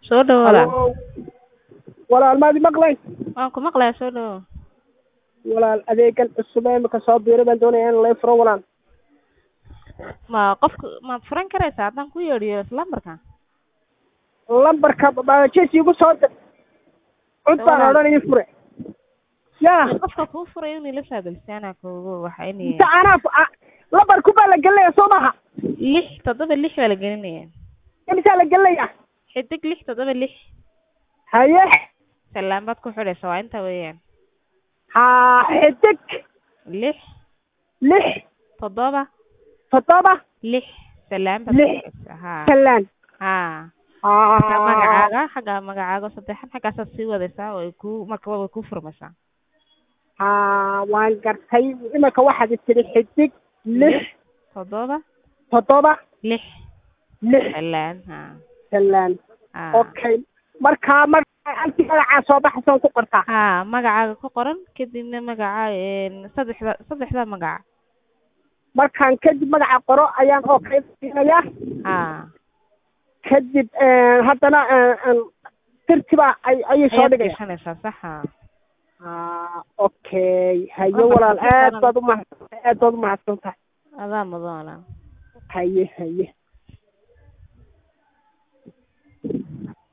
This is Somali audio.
soo dhawo walaal Halo. walaal maad maqlay waan ku maqlayaa soo dhawo walaal adeegan cusub ee imika soo biiray baan doonaya in lay furo walaal ma qofka maad furan karaysaa haddaan ku yeedhiyo lambarka lambarka jesi igu soo dir cud baan Walaal. odhan ii fure ya qofka kuu furay inay la saadalsaana kugu waxa inay inta anaa fu- a- lambarku baa la gelinaya soo maha lix toddoba lix baa la gelinaya imisaa la gelinaya xidig lix toddoba lix haye salaan baad ku xidhaysa waa inta weeyaan ha xidig lix lix toddoba toddoba lix salaan baad Lix. ku xidhaysa ha talaan ha xagga ha magacaaga xagga magacaaga saddexan xaggaasaad sii wadaysaa way ku marka way ku furmaysaa ha waan gartay imika waxaad tiri xidig lix toddoba toddoba lix lix salaan ha talaan ha okay markaa magaca halkii magacaa soo baxaysa ku qortaa ha magacaaga ku qoran kadibna magaca een, saddexda saddexda magaca markaan kadib magaca qoro ayaan okay siinayaa ha kadib haddana tirtiba ay- ayay soo ayaad dhigaya gashanaysaa sax ha ah okay haye Lambarka walaal ku aad qoran. baad umahadsan aad baad umahadsan tahay adaa mudan walaal haye haye